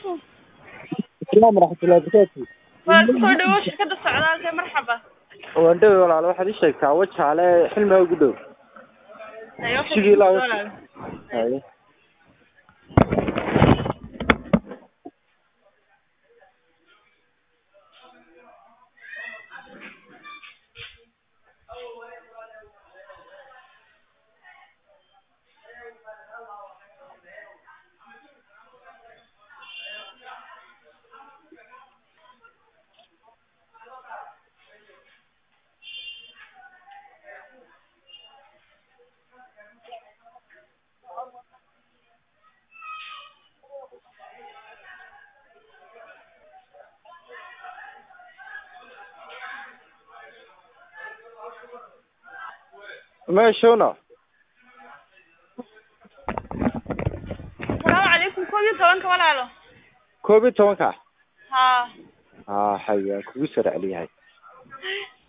calaykum السلام ورحمة الله وبركاته waa kusoo dhawow shirkadda socdaalka marxaba waan dhawe walaal waxaad ii sheegtaa wajaale xilmiga ugu dhow Ayo, Shigii laa- walaal. haye meeshuna Asalaamu calaykum koob iyo tobanka walaalo koob iyo tobanka haa haa haya kugu soo raceliyahay